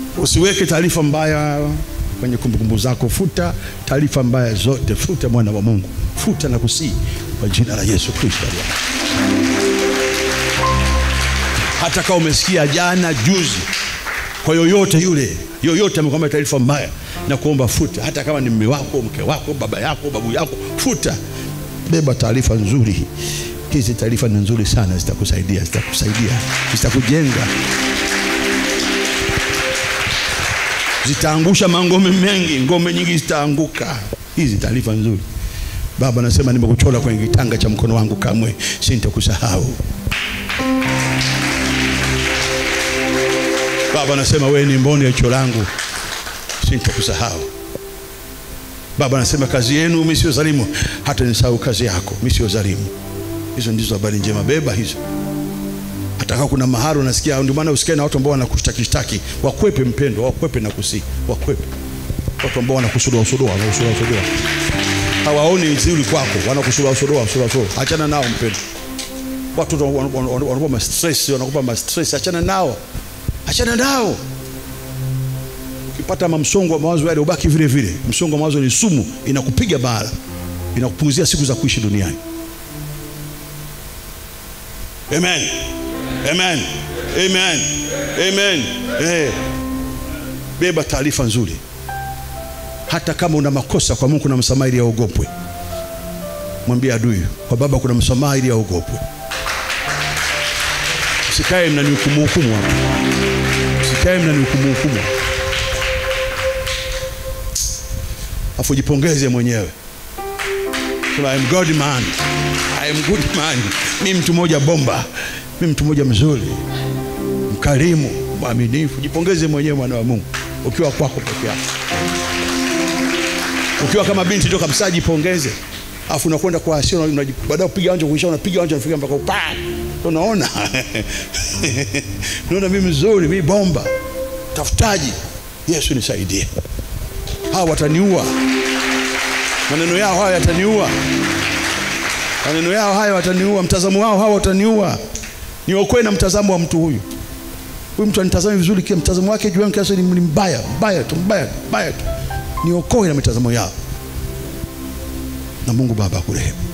Usiweke taarifa mbaya kwenye kumbukumbu zako. Futa taarifa mbaya zote, futa mwana wa Mungu, futa na kusii kwa jina la Yesu Kristo. Hata kama umesikia jana juzi, kwa yoyote yule, yoyote amekwambia taarifa mbaya, na kuomba futa. Hata kama ni mume wako, mke wako, baba yako, babu yako, futa. Beba taarifa nzuri. Hizi taarifa ni nzuri sana, zitakusaidia, zitakusaidia, zitakujenga zitaangusha mangome mengi, ngome nyingi zitaanguka. Hizi taarifa nzuri. Baba, nasema nimekuchora kwenye kitanga cha mkono wangu, kamwe sintakusahau. Baba, nasema wewe ni mboni ya jicho langu, sintakusahau. Baba, nasema kazi yenu mimi sio dhalimu, hata nisahau kazi yako, mimi sio dhalimu. Hizo ndizo habari njema, beba hizo hata kama kuna mahali unasikia, ndio maana usikae na watu ambao wanakushtaki shtaki, wakwepe mpendo, wakwepe na kusi, wakwepe watu ambao wanakusudoa sudoa, wanakusudoa sudoa, hawaoni nzuri kwako, wanakusudoa sudoa, sudoa sudoa. Achana nao mpendo. Watu wanakupa ma stress, wanakupa ma stress, achana nao, achana nao. Ukipata msongo wa mawazo yale, ubaki vile vile. Msongo wa mawazo ni sumu, inakupiga bara, inakupunguzia siku za kuishi duniani. Amen. Amen. Amen. Amen. Eh. Beba taarifa nzuri. Hata kama una makosa kwa Mungu kuna msamaha ili aogopwe. Mwambie adui, kwa Baba kuna msamaha ili aogopwe. Usikae mnanihukumu hukumu hapa. Usikae mnanihukumu hukumu. Afu jipongeze mwenyewe. Sema I am God man. I am good man. Mimi mtu mmoja bomba mimi mtu mmoja mzuri, mkarimu, mwaminifu. Jipongeze mwenyewe mwana wa Mungu, ukiwa kwako peke yako, ukiwa kama binti ndio kabisa, jipongeze. Afu unakwenda kwa hasira, baada ya kupiga anja kuisha, unapiga anja unafika mpaka upa, unaona unaona, mimi mzuri, mimi bomba, tafutaji. Yesu nisaidie, hawa wataniua, maneno yao haya yataniua, maneno yao haya wataniua, mtazamo wao hawa wataniua niokoe na mtazamo wa mtu huyu. Huyu mtu anitazame vizuri, kile mtazamo wake juu yangu kiasi ni mbaya mbaya tu mbaya mbaya tu, niokoe na mitazamo yao, na Mungu Baba akurehemu.